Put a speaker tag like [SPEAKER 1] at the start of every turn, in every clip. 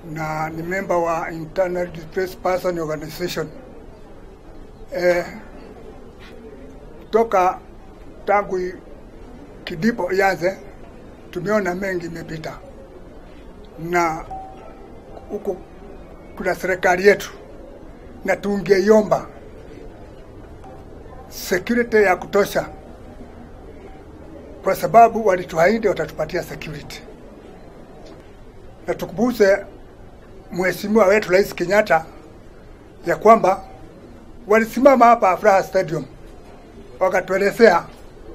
[SPEAKER 1] na ni member wa Internal Displaced Person Organization. Eh, toka tangu i- kidipo ianze tumeona mengi imepita, na huku kuna serikali yetu na tungeiomba security ya kutosha, kwa sababu walituahidi watatupatia security, na tukumbuse mheshimiwa wetu Rais Kenyatta ya kwamba walisimama hapa Afraha Stadium wakatuelezea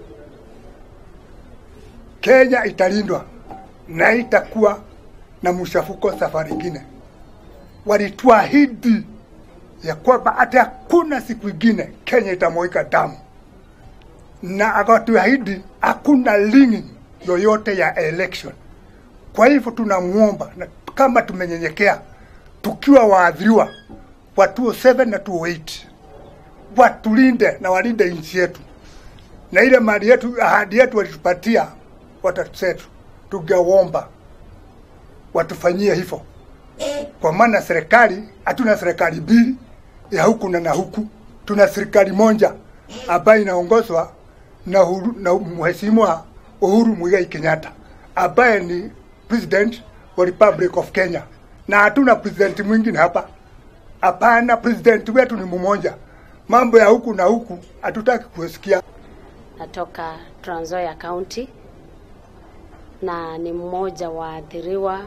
[SPEAKER 1] Kenya italindwa na itakuwa na mshafuko safari ingine. Walituahidi ya kwamba hata hakuna siku ingine Kenya itamwika damu, na akatuahidi hakuna lini yoyote ya election. Kwa hivyo tunamwomba na kama tumenyenyekea, tukiwa waadhiriwa wa 207 na 208 watulinde na walinde nchi yetu na ile mali yetu, ahadi yetu walitupatia watoto wetu, tungeomba watufanyie hivyo, kwa maana serikali, hatuna serikali mbili ya huku na na huku, tuna serikali moja ambayo inaongozwa na, Uhuru- na mheshimiwa Uhuru Muigai Kenyatta ambaye ni president wa Republic of Kenya, na hatuna president mwingine hapa. Hapana, president wetu ni mmoja. Mambo ya huku na huku hatutaki kusikia.
[SPEAKER 2] natoka Trans Nzoia County na ni mmoja wa waathiriwa.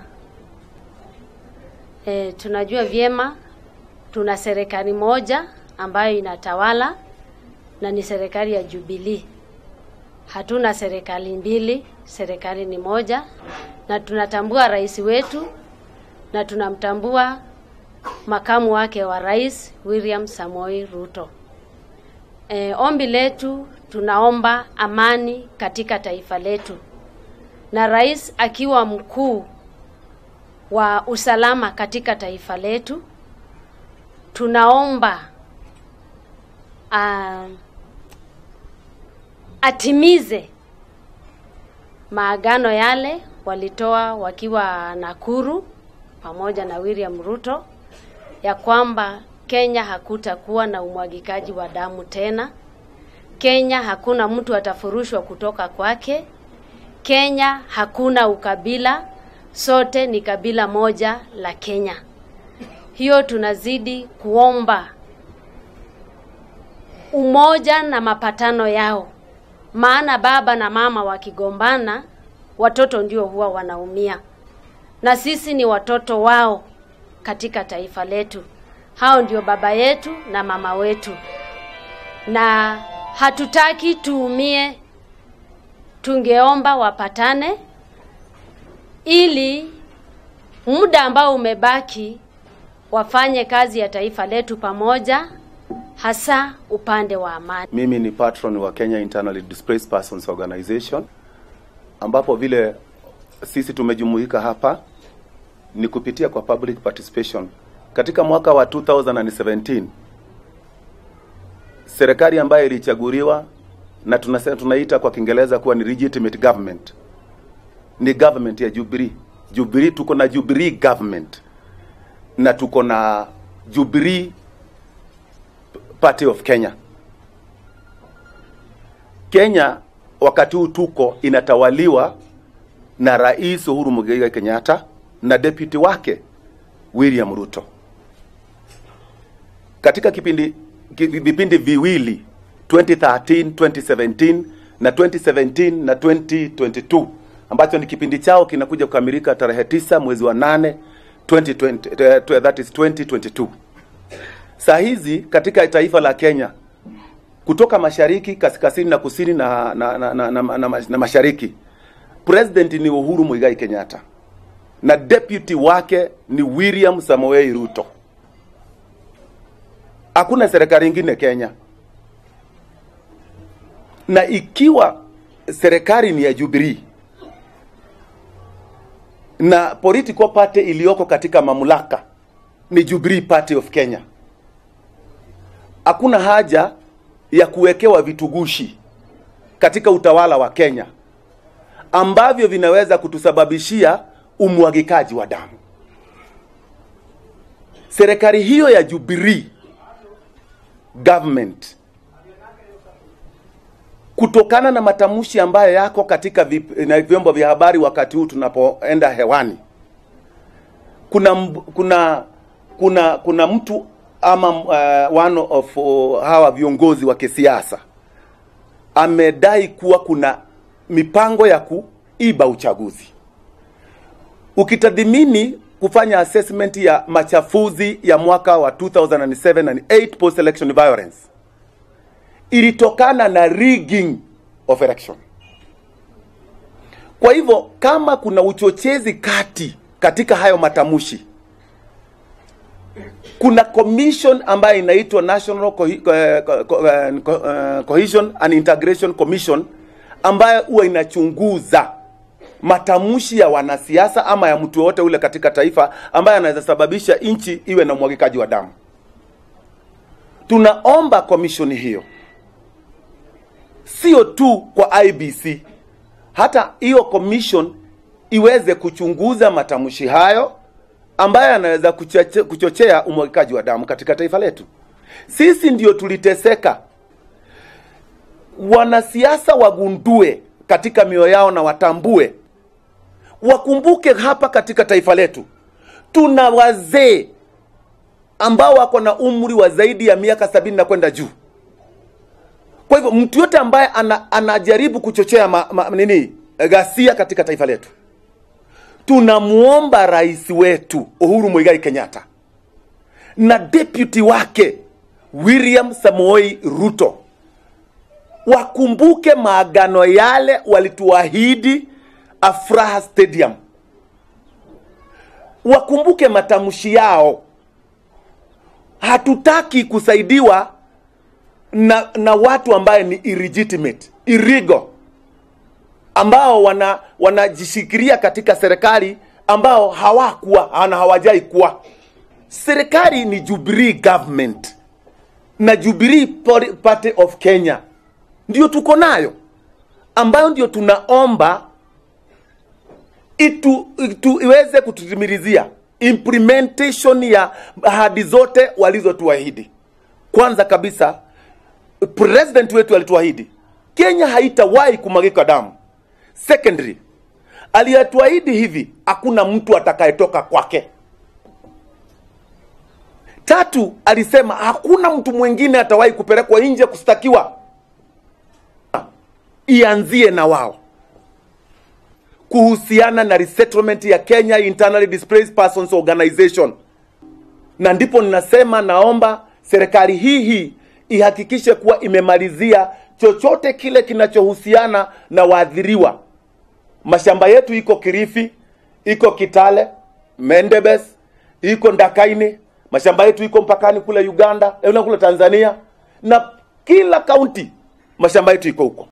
[SPEAKER 2] E, tunajua vyema tuna serikali moja ambayo inatawala na ni serikali ya Jubilee. Hatuna serikali mbili, serikali ni moja, na tunatambua rais wetu na tunamtambua makamu wake wa rais William Samoei Ruto. E, ombi letu tunaomba amani katika taifa letu, na rais akiwa mkuu wa usalama katika taifa letu, tunaomba uh, atimize maagano yale walitoa wakiwa Nakuru pamoja na William Ruto ya kwamba Kenya hakutakuwa na umwagikaji wa damu tena. Kenya hakuna mtu atafurushwa kutoka kwake. Kenya hakuna ukabila, sote ni kabila moja la Kenya. Hiyo tunazidi kuomba umoja na mapatano yao, maana baba na mama wakigombana, watoto ndio huwa wanaumia, na sisi ni watoto wao katika taifa letu. Hao ndio baba yetu na mama wetu, na hatutaki tuumie. Tungeomba wapatane ili muda ambao umebaki wafanye kazi ya taifa letu pamoja, hasa upande wa amani.
[SPEAKER 3] Mimi ni patron wa Kenya Internally Displaced Persons Organization, ambapo vile sisi tumejumuika hapa ni kupitia kwa public participation. Katika mwaka wa 2017 serikali ambayo ilichaguliwa na tunasema tunaita kwa Kiingereza kuwa ni legitimate government ni government ya Jubilee. Jubilee, tuko na Jubilee government na tuko na Jubilee Party of Kenya. Kenya wakati huu tuko inatawaliwa na Rais Uhuru Muigai Kenyatta na deputy wake William Ruto. Katika kipindi ki- vipindi viwili 2013, 2017 na 2017 na 2022 ambacho ni kipindi chao kinakuja kukamilika tarehe tisa mwezi wa nane 2020, eh, that is 2022. Saa hizi katika taifa la Kenya kutoka mashariki, kaskazini na kusini na, na, na, na, na, na, na mashariki, president ni Uhuru Muigai Kenyatta na deputy wake ni William Samoei Ruto. Hakuna serikali ingine Kenya, na ikiwa serikali ni ya Jubilee na political party iliyoko katika mamlaka ni Jubilee Party of Kenya, hakuna haja ya kuwekewa vitugushi katika utawala wa Kenya ambavyo vinaweza kutusababishia umwagikaji wa damu. serikali hiyo ya Jubilee government kutokana na matamshi ambayo yako katika vip, na vyombo vya habari wakati huu tunapoenda hewani, kuna mb- kuna kuna kuna mtu ama uh, one of uh, hawa viongozi wa kisiasa amedai kuwa kuna mipango ya kuiba uchaguzi. Ukitathimini kufanya assessment ya machafuzi ya mwaka wa 2007 and 8 post election violence ilitokana na rigging of election. Kwa hivyo kama kuna uchochezi kati katika hayo matamshi, kuna commission ambayo inaitwa National Cohe- eh, Co- Co- eh, Co- eh, Cohesion and Integration Commission ambayo huwa inachunguza matamshi ya wanasiasa ama ya mtu yoyote ule katika taifa ambaye anaweza sababisha nchi iwe na umwagikaji wa damu. Tunaomba commission hiyo sio tu kwa IBC, hata hiyo commission iweze kuchunguza matamshi hayo ambayo yanaweza kuchoche- kuchochea umwagikaji wa damu katika taifa letu. Sisi ndio tuliteseka, wanasiasa wagundue katika mioyo yao na watambue, wakumbuke hapa katika taifa letu tuna wazee ambao wako na umri wa zaidi ya miaka sabini na kwenda juu. Kwa hivyo mtu yote ambaye ana, anajaribu kuchochea ma, ma, nini ghasia katika taifa letu, tunamwomba rais wetu Uhuru Muigai Kenyatta na deputy wake William Samoei Ruto wakumbuke maagano yale walituahidi Afraha Stadium, wakumbuke matamshi yao. Hatutaki kusaidiwa na, na watu ambaye ni illegitimate illegal ambao wana wanajishikilia katika serikali ambao hawakuwa na hawajai kuwa. Serikali ni Jubilee government na Jubilee Poli- Party of Kenya ndio tuko nayo, ambayo ndio tunaomba itu, itu iweze kututimilizia implementation ya ahadi zote walizotuahidi. Kwanza kabisa president wetu alituahidi Kenya haitawahi kumwagika damu. Secondary, aliyatuahidi hivi, hakuna mtu atakayetoka kwake. Tatu, alisema hakuna mtu mwingine atawahi kupelekwa nje kustakiwa, ianzie na wao kuhusiana na resettlement ya Kenya Internally Displaced Persons Organization na ndipo ninasema naomba serikali hii hii ihakikishe kuwa imemalizia chochote kile kinachohusiana na waathiriwa. Mashamba yetu iko Kilifi, iko Kitale, Mendebes, iko Ndakaini, mashamba yetu iko mpakani kule Uganda, eh, kule Tanzania na kila kaunti mashamba yetu iko huko.